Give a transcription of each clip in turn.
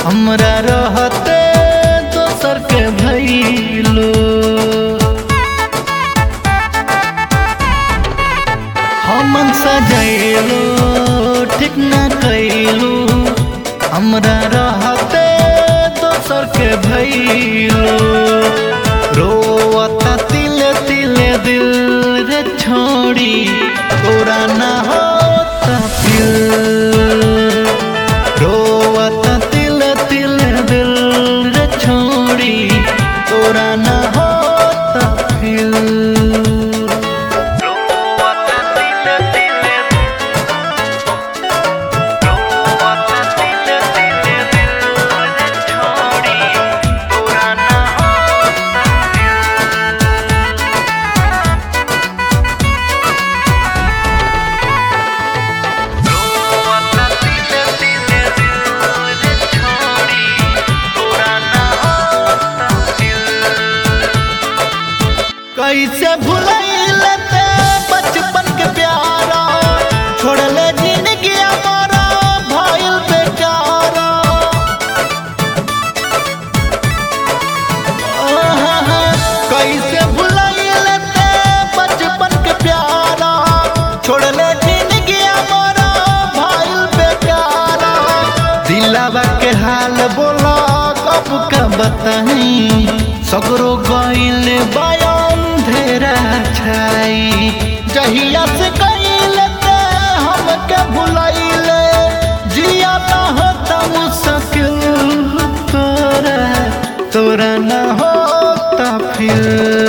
हमरा रहते दोसर के भइलो हमन सजैलो ठीक न कैलू हमरा रहते दोसर के भइलो रोवता तिले तिले दिल रे छोड़ी तोरा ना होता फिर रोवता तिले तिले दिल रे छोड़ी तोरा ना होता फिर रोवता तिले तिले रोवता तिले तिले दिल रे छोड़ी तोरा ना होता रोवता तिले तिले दिल रे छोड़ी तोरा ना होता कैसे भुलैले ते बचपन के प्यारा छोड़ले जिंदगी हमारा भइल बेचारा आहा, कैसे भुलैले ते बचपन के प्यारा छोड़ले जिंदगी हमारा भइल बेचारा दिलावा के हाल बोला कब का बताई सगरो गइल बयान धेरा छाई जहिया से गइल ते हमके भुलैले जिया ना होता मुश्किल तोरा तोरा ना होता फिर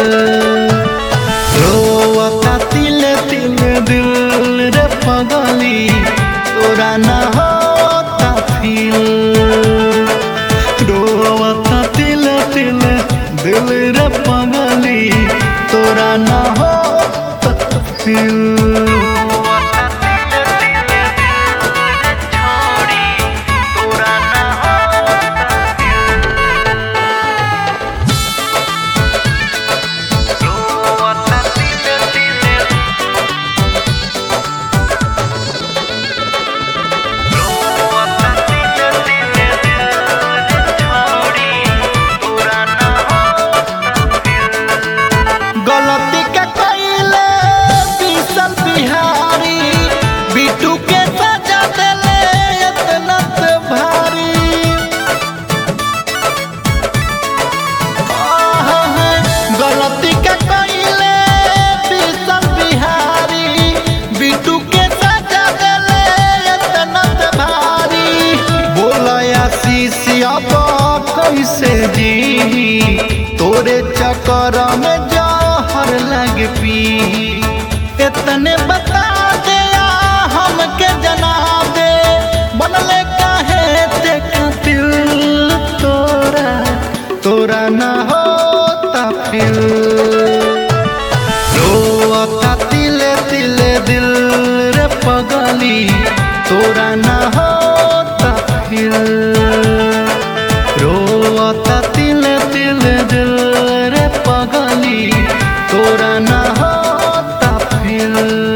रोवता तिले तिले दिल रे पगली तोरा ना होता फिर रोवता तिले तिले दिल रे पगली तोरा ना होता फिर रोवता तिले तिले दिल रे छोड़ी तोरा ना होता रोवता तिले तिले रोवता तिले तिले दिल छोड़ी तोरा ना गलती के कइले बिसल बिहारी बिटू के सजा देले इतना से भारी गलती के कइले बिसल बिहारी बिटू के सजा देले इतना से भारी बोलया शीशिया कैसे जी तोरे चक्कर में जहर लग पी इतने बता दे हमके जना दे बनले काहे ते दिल तोरा तोरा ना होता फिर रोवता तिले तिले दिल रे पगली तोरा ना होता फिर रोवता तिले तिले दिल रे पगली तोरा ना होता फिर